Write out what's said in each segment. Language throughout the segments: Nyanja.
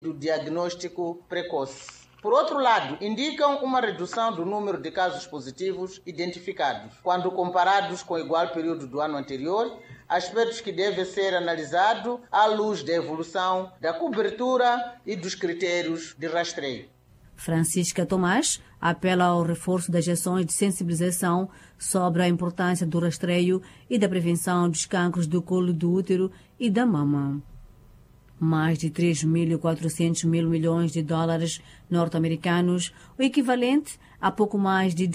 do diagnóstico precoce. Por outro lado, indicam uma redução do número de casos positivos identificados, quando comparados com o igual período do ano anterior, aspectos que devem ser analisados à luz da evolução da cobertura e dos critérios de rastreio. Francisca Tomás apela ao reforço das ações de sensibilização sobre a importância do rastreio e da prevenção dos cancros do colo do útero e da mama. Mais de 3.400 mil milhões de dólares norte-americanos, o equivalente a pouco mais de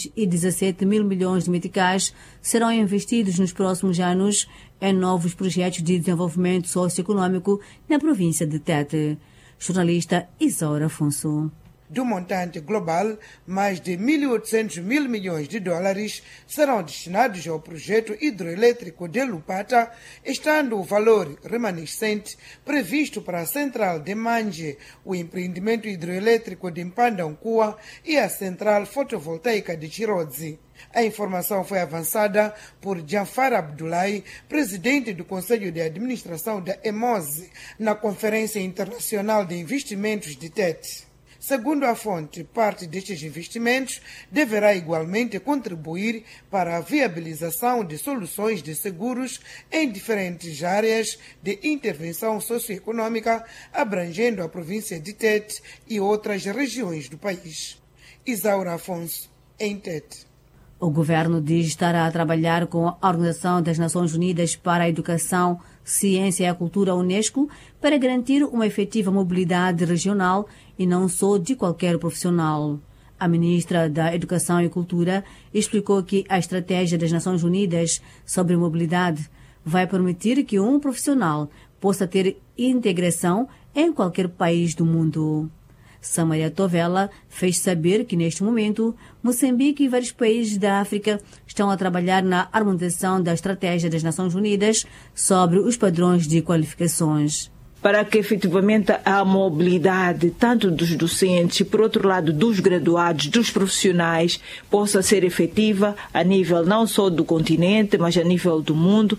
217 mil milhões de meticais, serão investidos nos próximos anos em novos projetos de desenvolvimento socioeconômico na província de Tete. Jornalista Isaura Afonso. Do montante global, mais de 1.800 mil milhões de dólares serão destinados ao projeto hidroelétrico de Lupata, estando o valor remanescente previsto para a central de Manje, o empreendimento hidroelétrico de Mpandankua e a central fotovoltaica de Chirodzi. A informação foi avançada por Jafar Abdullahi, presidente do Conselho de Administração da EMOSE, na Conferência Internacional de Investimentos de Tete. Segundo a fonte, parte destes investimentos deverá igualmente contribuir para a viabilização de soluções de seguros em diferentes áreas de intervenção socioeconômica, abrangendo a província de Tete e outras regiões do país. Isaura Afonso, em Tete. O governo diz estar a trabalhar com a Organização das Nações Unidas para a Educação, Ciência e a Cultura, Unesco, para garantir uma efetiva mobilidade regional e não só de qualquer profissional. A ministra da Educação e Cultura explicou que a estratégia das Nações Unidas sobre mobilidade vai permitir que um profissional possa ter integração em qualquer país do mundo. Samaria Tovela fez saber que, neste momento, Moçambique e vários países da África estão a trabalhar na harmonização da estratégia das Nações Unidas sobre os padrões de qualificações para que efetivamente a mobilidade, tanto dos docentes e, por outro lado, dos graduados, dos profissionais, possa ser efetiva a nível não só do continente, mas a nível do mundo.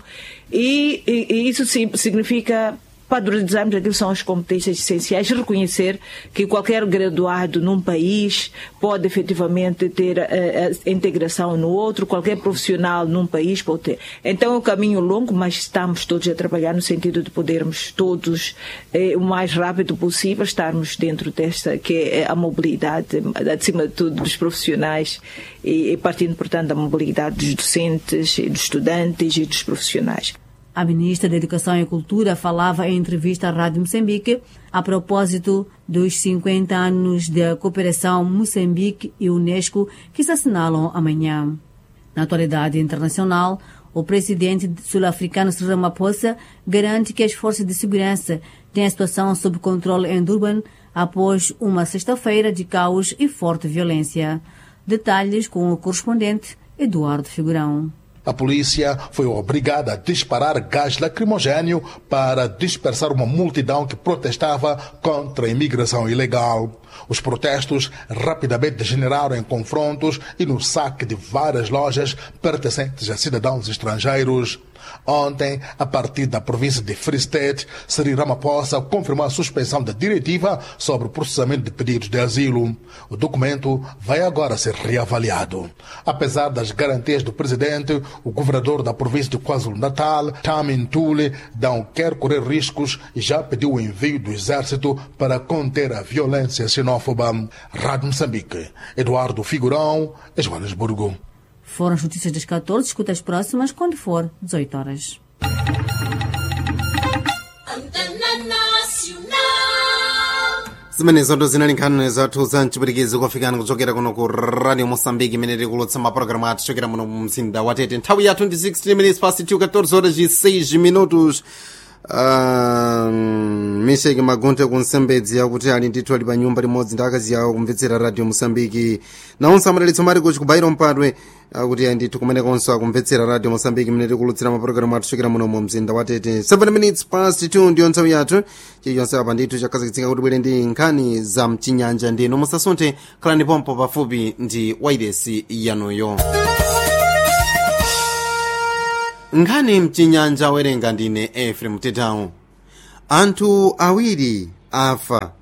E, e, e isso significa padronizarmos aquilo que são as competências essenciais, reconhecer que qualquer graduado num país pode efetivamente ter a, a integração no outro, qualquer profissional num país pode ter. Então é um caminho longo, mas estamos todos a trabalhar no sentido de podermos todos, eh, o mais rápido possível, estarmos dentro desta, que é a mobilidade, acima de tudo, dos profissionais e, e partindo, portanto, da mobilidade dos docentes, dos estudantes e dos profissionais. A ministra da Educação e Cultura falava em entrevista à Rádio Moçambique a propósito dos 50 anos da cooperação Moçambique e Unesco que se assinalam amanhã. Na atualidade internacional, o presidente sul-africano Cyril Ramaphosa garante que as forças de segurança têm a situação sob controle em Durban após uma sexta-feira de caos e forte violência. Detalhes com o correspondente Eduardo Figurão. A polícia foi obrigada a disparar gás lacrimogênio para dispersar uma multidão que protestava contra a imigração ilegal. Os protestos rapidamente degeneraram em confrontos e no saque de várias lojas pertencentes a cidadãos estrangeiros. Ontem, a partir da província de Free State, Cyril Ramaphosa confirmou a suspensão da diretiva sobre o processamento de pedidos de asilo. O documento vai agora ser reavaliado. Apesar das garantias do presidente, o governador da província de KwaZulu-Natal, Tamin Tule, não quer correr riscos e já pediu o envio do exército para conter a violência xenófoba. Rádio Moçambique, Eduardo Figurão, Joanesburgo. Foram as notícias das 14, escuta as próximas quando for 18 horas. zimene zoto zinali nkhani zathu za mchipirikizi kufikana kuchokera kuno ku radio mosambiki imene tikulotsa mapulogalamu athu chokera muno mu mzinda wa tete nthawi ya 26 minutes past 2 14 horas e 6 minutos Uh, misheki magunthe kunsembedzi yakuti ali ndithu ali pa nyumba limodzi ndi akazi awo kumvetsera radio mosambiki nawonso amadalitso mali kuchi kubayiro mpadwe akuti ali ndithu kumenekonso akumvetsera radio mosambiki imene tikulutsira mapulogalamu athu chokera muno mu mzinda wa tete 7 minutes past 2 ndiyo nthawi yathu chilichonse apa ndithu chakhazikitsika kuti bwere ndi nkhani za mchinyanja ndino musasunthe khalani pompo pafupi ndi wairesi yanuyo nkhani mchinyanja werenga ndine efrem tetawu anthu awiri afa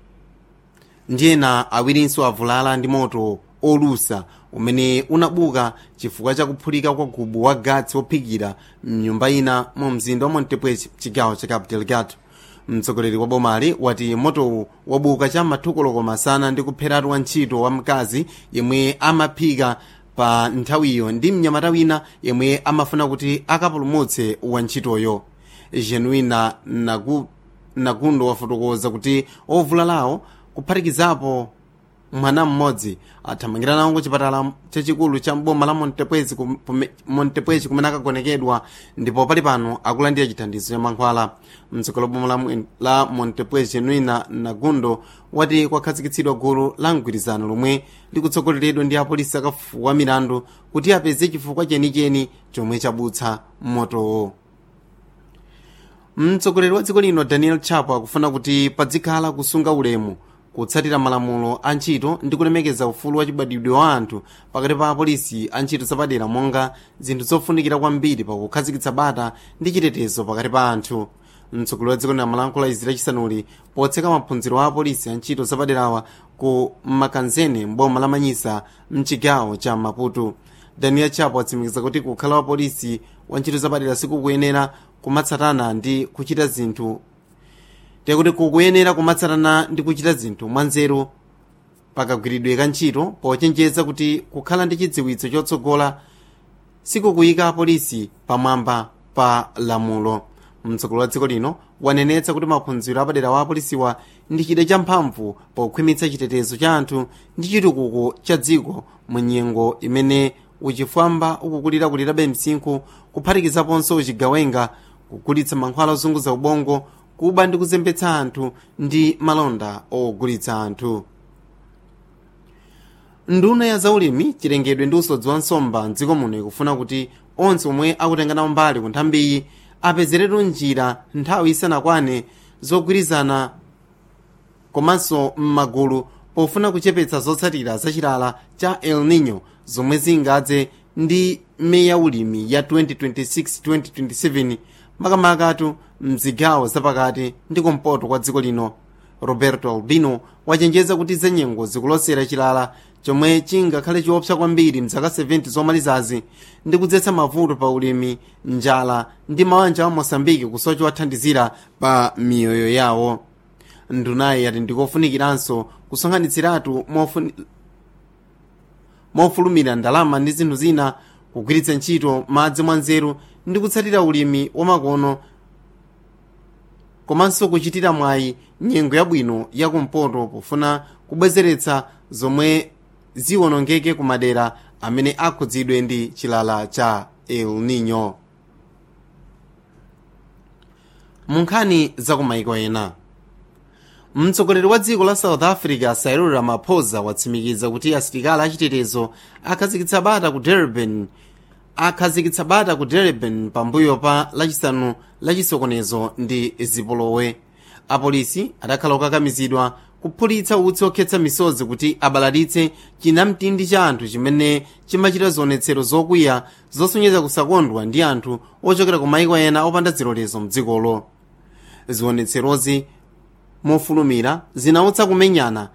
ndiyena awirinso avulala ndi moto olusa umene unabuka chifukwa cha kuphulika kwa gubu wa gatsi wophikira mnyumba ina mu mzinda wa montepweci chigawo cha cabo delgado mtsogoleri wa bomali wati motowu wabuka cha mathukoloko masana ndi kupheratu wantchito wa mkazi yemwe amaphika pa nthawiyo ndi mnyamata wina yemwe amafuna kuti akapulumutse wantchitoyo genuina nagu, nagundo wafotokoza kuti ovulalawo kuphatikizapo mwana mmodzi athamangira nawo ku chipatala chachikulu cha boma la montepwezi montepwezi kumene akagonekedwa ndipo pali pano akulandira chithandizo cha mankhwala mtsogolo boma la, la montepwezi genuina nagundo wati kwakhazikitsidwa gulu la mgwirizano lomwe likutsogoleredwa ndi apolisi akafuwa milandu kuti apeze chifukwa chenicheni chomwe chabutsa motowo mtsogoleri wa dziko lino daniel chapo akufuna kuti padzikhala kusunga ulemu kutsatira malamulo a ntchito ndi kulemekeza ufulu wa chibadwidwe wa anthu pakati pa apolisi a ntchito zapadera monga zinthu zofunikira kwambiri pakukhazikitsa bata ndi chitetezo pakati pa anthu mtsogoleri wa dziko lino amalankhula izi lachisanuli potseka maphunziro a apolisi a ntchito zapaderawa ku makanzene mboma la manyisa mchigawo cha maputo daniel chapo atsimikiza kuti kukhala wa polisi wa ntchito zapadera sikukuyenera kumatsatana ndi kuchita zinthu tekuti kukuyenera kumatsatana ndi kuchita zinthu mwanzeru pakagwiridwe ka ntchito pochenjeza kuti kukhala ndi chidziwitso chotsogola sikukuyika apolisi pamwamba pa lamulo mtsogoleri wa dziko lino wanenetsa kuti maphunziro apadera wa apolisiwa ndi chida champhamvu pokhwimitsa chitetezo cha anthu ndi chitukuko cha dziko mu nyengo imene uchifwamba ukukulirakulirabe msinkhu kuphatikizaponso uchigawenga kugulitsa mankhwala ozunguza ubongo kuba ndi kuzembetsa anthu ndi malonda ogulitsa anthu nduna ya zaulimi chilengedwe ndi usodzi wa nsomba mdziko muno ikufuna kuti onse omwe akutenga nawo mbali ku nthambiyi apezeretu njira nthawi isanakwane zogwirizana komanso m'magulu pofuna kuchepetsa zotsatira zachilala cha el nino zomwe zingadze ndi meya ulimi ya 2026-2027 makamakatu mzigawo zapakati ndi kumpoto kwa dziko lino roberto albino wachenjeza kuti zenyengo zikulosera chilala chomwe chingakhale chiopsa kwambiri mzaka 70 zomalizazi ndi kudzetsa mavuto pa ulimi njala ndi mawanja wa mosambiki kusocha wathandizira pa miyoyo yawo ndunayi yati ndikofunikiranso kusonkhanitsiratu mofuni mofulumira ndalama ndi zinthu zina kugwiritsa ntchito madzi mwanzeru ndi kutsatira ulimi wamakono komanso kuchitira mwayi nyengo yabwino yakumpoto pofuna kubwezeretsa zomwe ziwonongeke ku madera amene akhudzidwe ndi chilala cha el nino mu nkhani za kumayiko ena mtsogoleri wa dziko la south africa cyril ramaphosa watsimikiza kuti asilikali achitetezo akhazikitsa bata ku durban akhazikitsa bata ku durban pambuyo pa lachisanu lachisokonezo ndi zipolowe apolisi adakhala okakamizidwa kuphulitsa utsi okhetsa misozi kuti abalalitse chinamtindi cha anthu chimene chimachita zionetsero zokwiya zosonyeza kusakondwa ndi anthu ochokera ku maiko ena opanda zilolezo mdzikolo zionetserozi mofulumira zinautsa kumenyana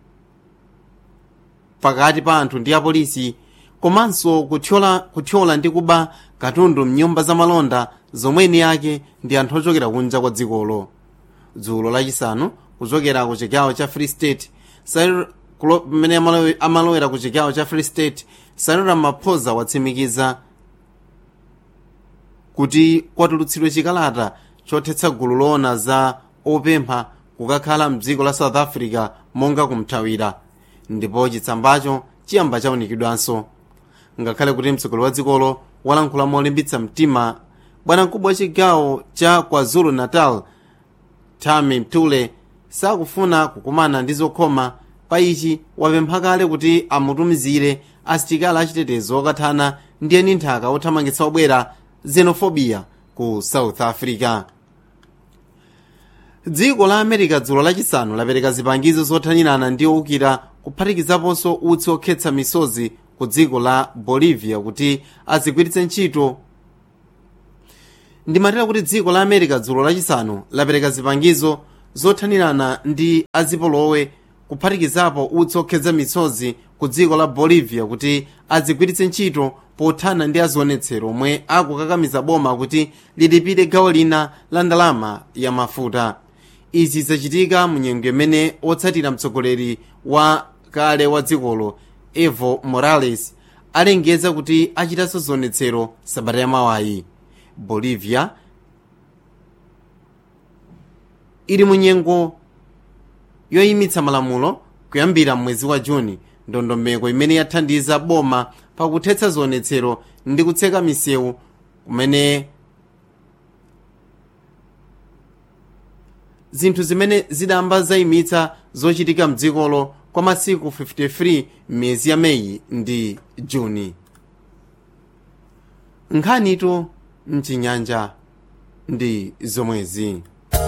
pakati pa anthu ndi apolisi komanso kuthyola, kuthyola ndi kuba katundu mnyumba za malonda zomweni yake ndi anthu ochokera kunja kwa dzikolo dzulo lachisanu kuchokera ku chigawo cha free state pamene amalowera ku chigawo cha free state cyril ramaphosa watsimikiza kuti kwatulutsidwe chikalata chothetsa gulu loona za opempha kukakhala mdziko la south africa monga kumthawira ndipo chitsambacho chiyamba chaunikidwanso ngakhale kuti mtsogoleri wa dzikolo walankhula molimbitsa mtima bwanamkubwa wa chigawo cha kwazulu natal tami mtule sakufuna kukumana ndi zokhoma pa ichi wapempha kale kuti amutumizire asitikali achitetezo okathana ndi eni nthaka othamangitsa obwera xenophobia ku south africa dziko la america dzulo lachisanu lapereka zipangizo zothanirana ndi owukira kuphatikizaponso utsi okhetsa misozi ku dziko la bolivia kuti azigwiritse ntchito ndimatera kuti dziko la america dzulo lachisanu lapereka zipangizo zothanirana ndi azipolowe kuphatikizapo utsi okhetsa misozi ku dziko la bolivia kuti adzigwiritse ntchito pothana ndi azionetsero omwe akukakamiza boma kuti lilipire gawo lina la ndalama ya mafuta izi zachitika munyengo imene otsatira mtsogoleri wa kale wa dzikolo evo morales alengeza kuti achitanso zionetsero sabata yamawayi bolivia ili munyengo yoyimitsa malamulo kuyambira mwezi wa juni ndondomeko imene yathandiza boma pakuthetsa zionetsero ndi kutseka misewu kumene zinthu zimene zidamba zayimitsa zochitika mdzikolo kwa masiku 53 m'miyezi ya meyi ndi juni nkhanitu mchinyanja ndi zomwezi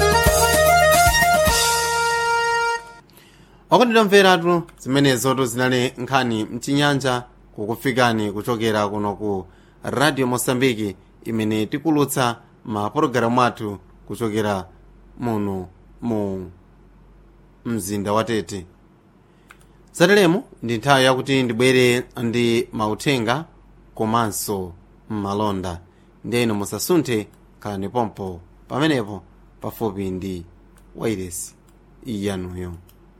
okondedwa mveratu zimenezotu zinali nkhani mchinyanja kukufikani kuchokera kuno ku radio mosambiki imene tikulutsa mapulogalamu athu kuchokera muno mu mzinda wa tete zateremo ndi nthawi yakuti ndibwere ndi mauthenga komanso malonda ndiyeno musasunthe khalani pompo pamenepo pafupi ndi wairesi iyanuyo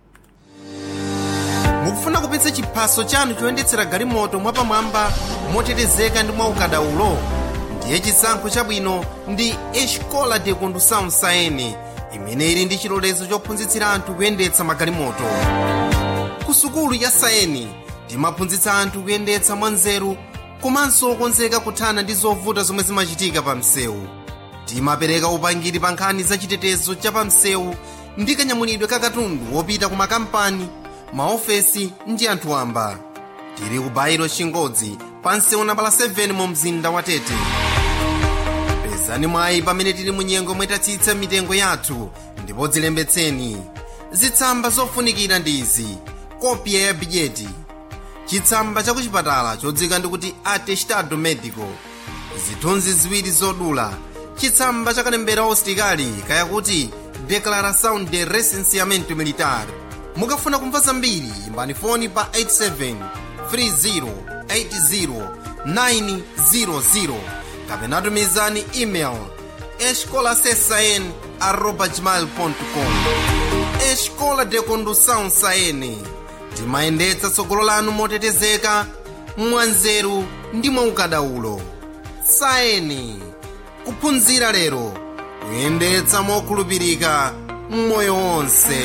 mukufuna kupitsa chiphaso chanu choyendetsera galimoto mwapamwamba motetezeka ndi mwaukadaulo ndiye chisankho chabwino ndi escola de condução saene imene ili ndi chilolezo chophunzitsira anthu kuyendetsa magalimoto ku sukulu ya saeni timaphunzitsa anthu kuyendetsa mwanzeru komanso okonzeka kuthana ndi zovuta zomwe zimachitika pa msewu timapereka upangiri pa nkhani za chitetezo cha pa msewu ndi kanyamulidwe ka katundu wopita ku makampani maofesi ndi anthu wamba tili ku bairo chingodzi pa msewu nambala 7 mu mzinda wa tete pezani mwayi pamene tili mu nyengo mwetatsitsa mitengo yathu ndipo dzilembetseni zitsamba zofunikira ndi izi kopya ya bidyeti chitsamba cha kuchipatala chodzika ndikuti atestado medico zithunzi ziwiri zodula chitsamba cha kalembera usitikali kayakuti declaração de recenseamento militar mukafuna kumva zambiri imbani foni pa 87 30 80 kapena tumizani email escolasesn arroba gmail.com escola de condução saene timayendetsa tsogolo lanu motetezeka mwanzeru ndi mwaukadaulo saeni kuphunzira lero kuyendetsa mokhulupirika mmoyo wonse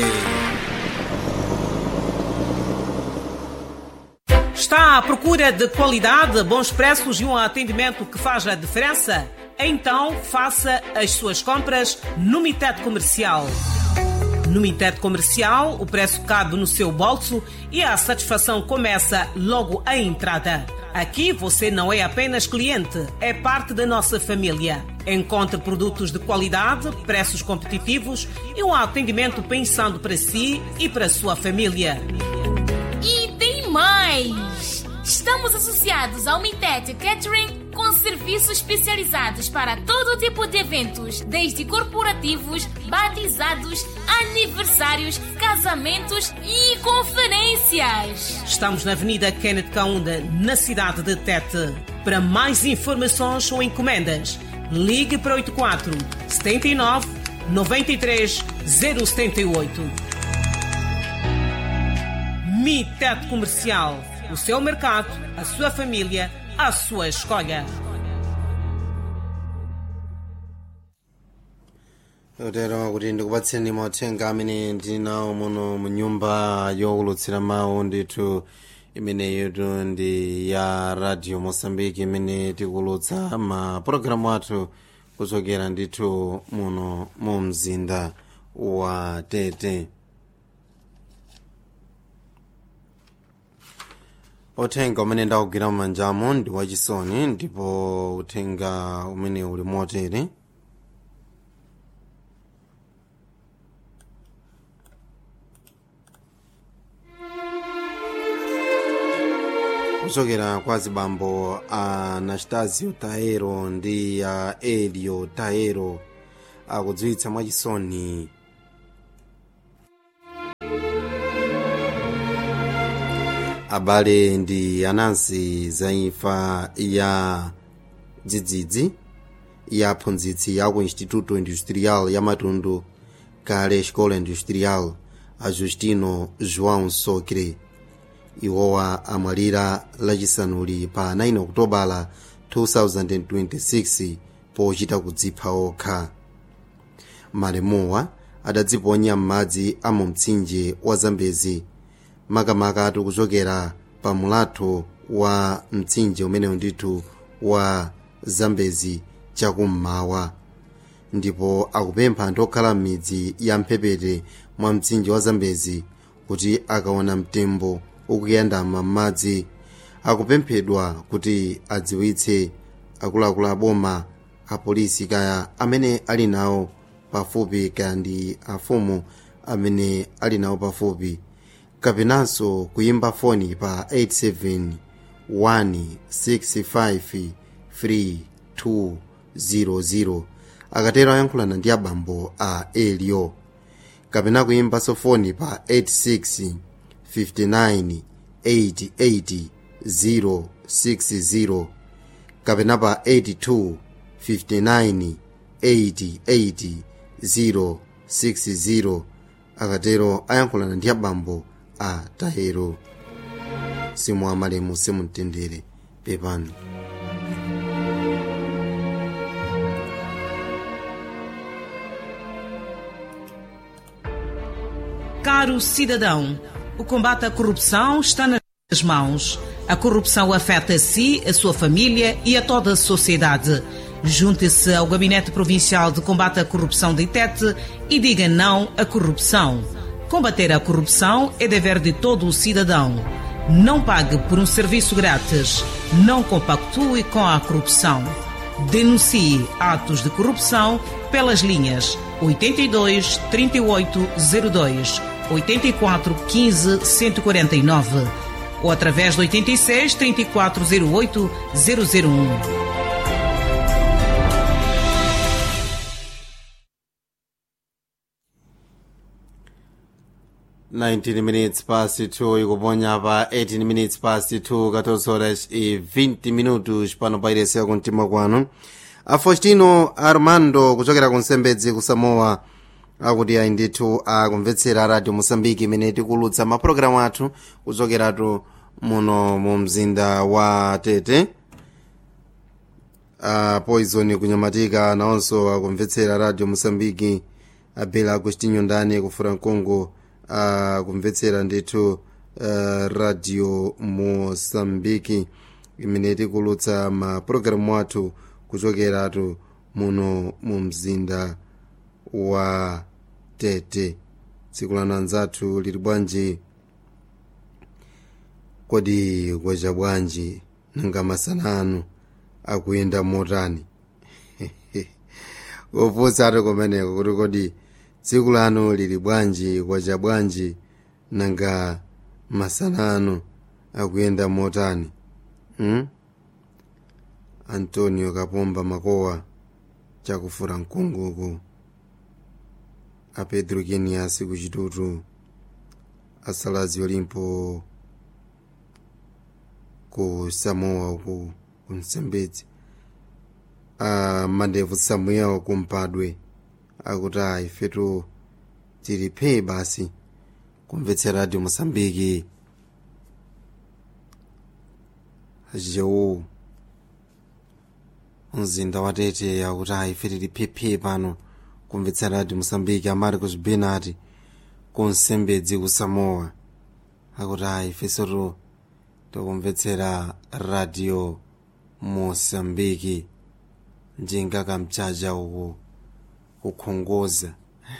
Está à procura de qualidade, bons preços e um atendimento que faz a diferença? Então faça as suas compras no Mitet Comercial. No Mitet Comercial, o preço cabe no seu bolso e a satisfação começa logo à entrada. Aqui você não é apenas cliente, é parte da nossa família. Encontre produtos de qualidade, preços competitivos e um atendimento pensando para si e para a sua família. E tem mais! Estamos associados ao Mitet Catering com serviços especializados para todo tipo de eventos, desde corporativos, batizados, aniversários, casamentos e conferências. Estamos na Avenida Kenneth Kaunda, na cidade de Tete. Para mais informações ou encomendas, ligue para 84 79 93 078. Mitet Comercial. O seu mercado, a sua família, a sua escolha. lero kuti ndikupatseni mauthenga amene ndinawo muno mu nyumba yowulutsira mawu ndithu imeneyotu ndi ya radio mosambiki imene tikulutsa mapulogalamu athu kuchokera ndithu muno mu mzinda wa tete uthenga umene ndawugwira mumanjamo ndi wachisoni ndipo uthenga umene uli motere kuchokera kwa zibambo a anastasio taero ndi a elio taero akudziwitsa mwachisoni abale ndi anansi za imfa ya dzidzidzi ya aphunzitsi ya ku instituto industrial ya matundu kale escola industrial a justino joão socre iwowa amwalira lachisanuli pa 9 okutobala 2026 pochita kudzipha okha malemuwa adadziponya m'madzi a mu mtsinje wa zambezi makamaka kuchokera pa mulatho wa mtsinje umenewu ndithu wa zambezi chakummawa ndipo akupempha anthu okhala m'midzi ya mphepete mwa mtsinje wa zambezi kuti akaona mtembo ukuyandama m'madzi akupemphedwa kuti adziwitse akuluakulu aboma apolisi kaya amene ali nawo pafupi kaya ndi afumu amene ali nawo pafupi kapenanso kuyimba foni pa 87 165 3200 akatero ayankhulana ndi abambo a elio kapena kuyimbanso foni pa 86 59 88 060 kapena pa 82 59 88 060 akatero ayankhulana ndi abambo a tahero simu amalemu simumtendere pepani Caro cidadão, o combate à corrupção está nas mãos. A corrupção afeta a si, a sua família e a toda a sociedade. Junte-se ao Gabinete Provincial de Combate à Corrupção de Itete e diga não à corrupção. Combater a corrupção é dever de todo o cidadão. Não pague por um serviço grátis. Não compactue com a corrupção. Denuncie atos de corrupção pelas linhas 82 3802, 84 15 149 ou através do 86 3408 001. Nineteen minutes past two ikuponya pa 18 minutes past two 14 horas e 20 minutos pano pairesiya kumtima kwanu afostino armando kuchokera ku nsembedzi ku samoa akuti ayi ndithu akumvetsera radio mosambiki imene tikulutsa mapulogalamu athu kuchokeratu muno mu mzinda wa tete a poison kunyamatika nawonso akumvetsera radio mosambiki abela agostinho ndani kufura mkungu akumvetsera ndithu uh, radio mosambiki imene tikulutsa mapulogalamu athu kuchokeratu muno mu mzinda wa tete tsiku lano anzathu lili bwanji kodi kwacha bwanji nanga masana anu akuyenda motani kufunsa ati kumeneko kuti kodi tsiku lano lili bwanji kwacha bwanji nanga masana anu akuyenda motani hmm? antonio kapomba makowa chakufura mkunguku a pedro kenias kuchitutu asalazi olimpo ku samoa uku kumsembedzi a mandevu samuel kumpadwe akuti a ifetu tilipe basi kumvetsera radio mosambiki achichewu mzinda wa tete akuti a ife tiliphephe pano kumvetsera radio mosambiki amarcos benati kunsembedzi ku samoa akuti a ifesoto tikumvetsera radio mosambiki njinga kamchacha uku kukhongoza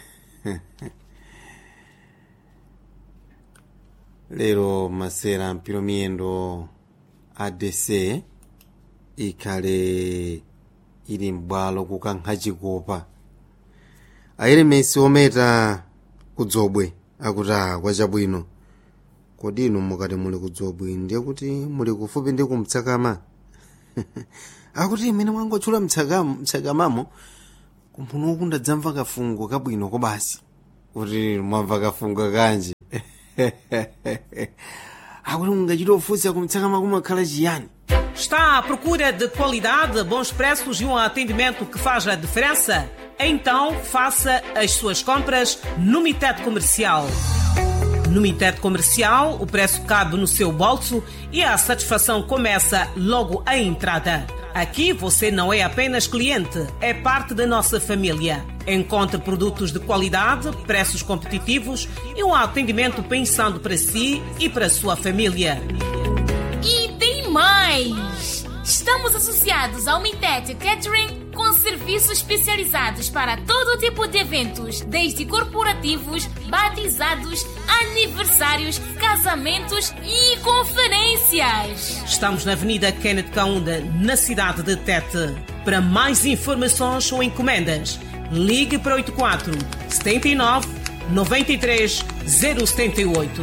lero masera mpiro miyendo adc ikhale ili m'bwalo kukankha chikopa ayilemesi ometa kudzobwe akuti a kwachabwino kodi inu mukati muli kudzobwe ndiye kuti muli kufupi ndi kumtsakama akuti imene mwangotchula mtsakamamo kumphuno ndadzamva kafungo kabwino kobasi kuti mwamva kafungo kanji akuti ungachita ofunsa kumtsaka makumi akhala chiyani Está à procura de qualidade, bons preços e um atendimento que faz a diferença? Então faça as suas compras no Mitet Comercial. No Mitet Comercial, o preço cabe no seu bolso e a satisfação começa logo à entrada. Aqui você não é apenas cliente, é parte da nossa família. Encontre produtos de qualidade, preços competitivos e um atendimento pensando para si e para a sua família. E tem mais! Estamos associados ao Mitet Catering com serviços especializados para todo tipo de eventos, desde corporativos, batizados, aniversários, casamentos e conferências. Estamos na Avenida Kenneth Kaunda, na cidade de Tete. Para mais informações ou encomendas, ligue para 84 79 93 078.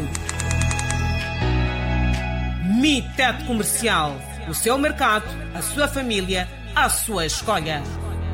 Mitet Comercial. O seu mercado, a sua família, a sua escolha.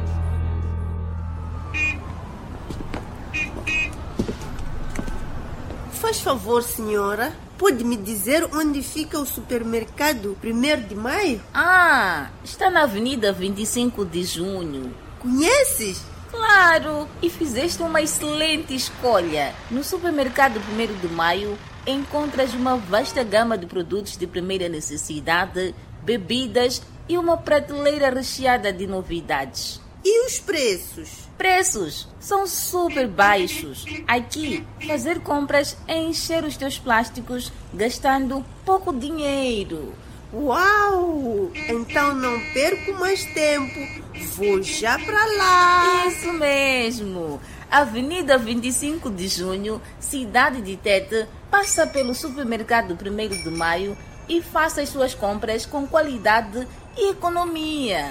Faz favor, senhora, pode me dizer onde fica o supermercado 1 de maio? Ah, está na Avenida 25 de Junho. Conheces? Claro, e fizeste uma excelente escolha. No supermercado 1 de Maio encontras uma vasta gama de produtos de primeira necessidade, bebidas e uma prateleira recheada de novidades. E os preços? Preços são super baixos. Aqui, fazer compras é encher os teus plásticos gastando pouco dinheiro. Uau! Então não perco mais tempo. Vou já para lá. Isso mesmo. Avenida 25 de Junho, cidade de Tete, passa pelo supermercado 1 de Maio e faça as suas compras com qualidade e economia.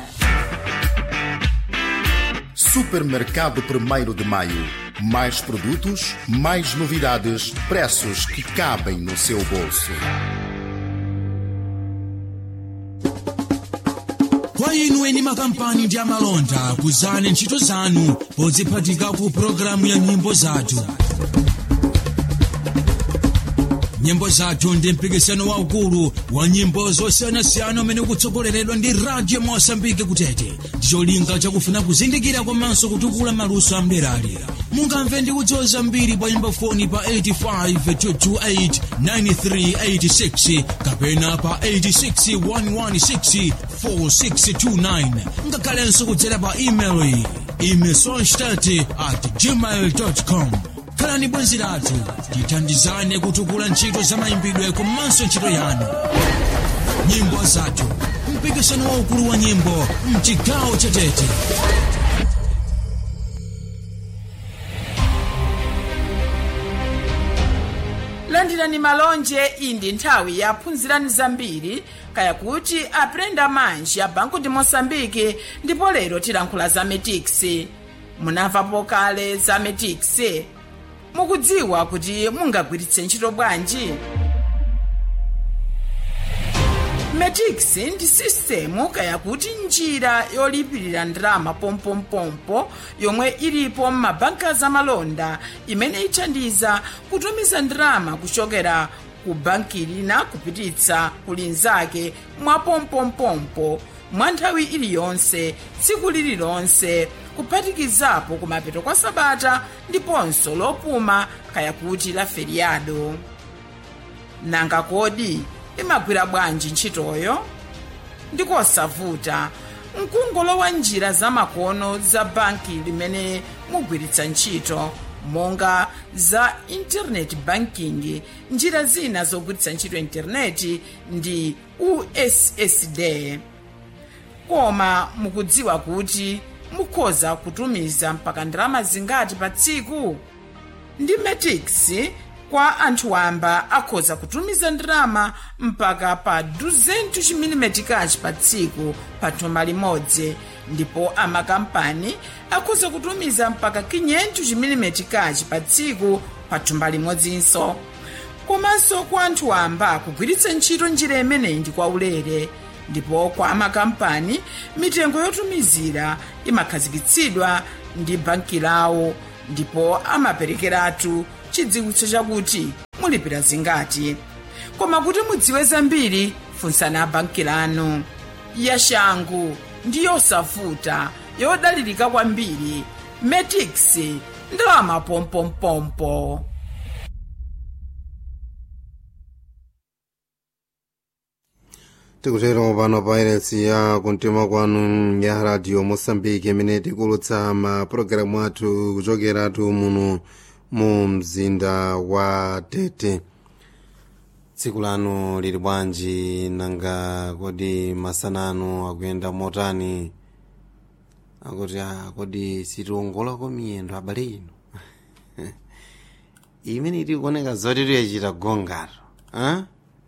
Supermercado 1 de Maio. Mais produtos, mais novidades, preços que cabem no seu bolso. kwa inu eni makampani ndi amalonda kuzani ntchito zanu podziphatika ku pologalamu ya nyimbo zathu nyimbo zathu ndi mpikisano waukulu wa nyimbo zosiyanasiyana umene ukutsogoleredwa ndi radio mosambike kutete ndicholinga chakufuna kuzindikira komanso kutukula maluso amderali mungamve ndi kudziwa zambiri pa nyimbo foni pa 85 kapena pa 861164629 ngakhalenso kudzera pa email imesonstat at gmail com khalani bwenzi lathu tithandizane kutukula ntchito za mayimbidwe komanso ntchito yanu nyimbo zathu mpikisano waukulu wa nyimbo mchigawo chatete landirani malonje iyi ndi nthawi yaphunzirani zambiri kaya kuti aprenda manji ya banco de moçambique ndipo lero tilankhula za metix munamvapo kale za metix mukudziwa kuti mungagwiritse ntchito bwanji metix ndi sistemu kaya kuti njira yolipirira ndalama pompompompo yomwe ilipo m'mabanka zamalonda imene ithandiza kutumiza ndalama kuchokera ku banki lina kupititsa ku linzake mwa pompompompo mwa nthawi iliyonse tsiku lililonse kuphatikizapo kumapeto kwa sabata ndiponso lopuma kaya kuti la feriado nanga kodi imagwira bwanji ntchitoyo ndikosavuta mkungolowa njira zamakono za banki limene mugwiritsa ntchito monga za internet banking njira zina zogwiritsa ntchito intaneti ndi ussd koma mukudziwa kuti mukhoza kutumiza mpaka ndalama zingati pa tsiku ndi metix kwa anthu wamba akhoza kutumiza ndalama mpaka pa 200 chimilimetikachi pa tsiku pa thumba limodzi ndipo amakampani akhoza kutumiza mpaka 500 chimilimetikachi pa tsiku pa thumba limodzinso komanso kwa anthu wamba kugwiritsa ntchito njira imeneyi ndi kwaulere ndipo kwa amakampani mitengo yotumizira imakhazikitsidwa ndi banki lawo ndipo amaperekeratu chidziwitso chakuti mulipira zingati koma kuti mudziwe zambiri funsani abanki lanu yashangu ndi yosavuta yodalirika kwambiri metix ndalama pompompompo tikutero pano pa iresi ya kumtima kwanu ya radio mosambiki imene tikulutsa mapulogalamu athu kuchokeratu muno mu mzinda wa tete tsiku lanu lili bwanji nanga kodi masanano akuyenda motani akuti ah, kodi sitiongolako miyendo abale ino imene tikuoneka zoti tuyachita gongalo ah?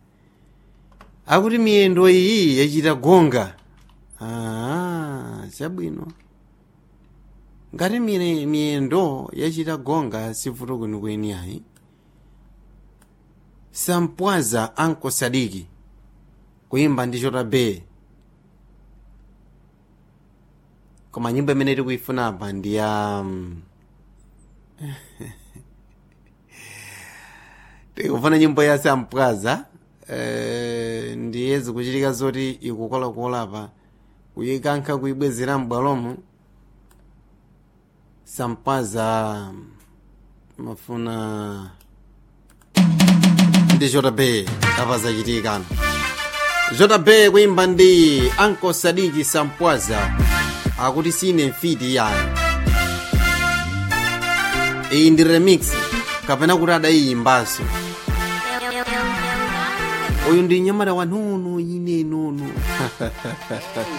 akuti miyendo iyi yachita gonga ah, chabwino ngati mire- miyendo yachita gonga sivuto kwenikweni ayi sampwaza anko sadiki kuyimba ndi chota be koma nyimbo imene tikuyifuna apa ndi ya um, tikufuna nyimbo ya sampwaza eh, ndiye zikuchitika zoti ikukolakola pa kuyikankha kuyibwezera m'bwalomo sampwaza mafuna ndi jb kapazachitikano jb kuyimba ndi anko sadiki sampwaza akuti sine mfiti yani iyi ndi remix kapena kuti adayiyimbanso uyu ndi nyamata wa nono ine nono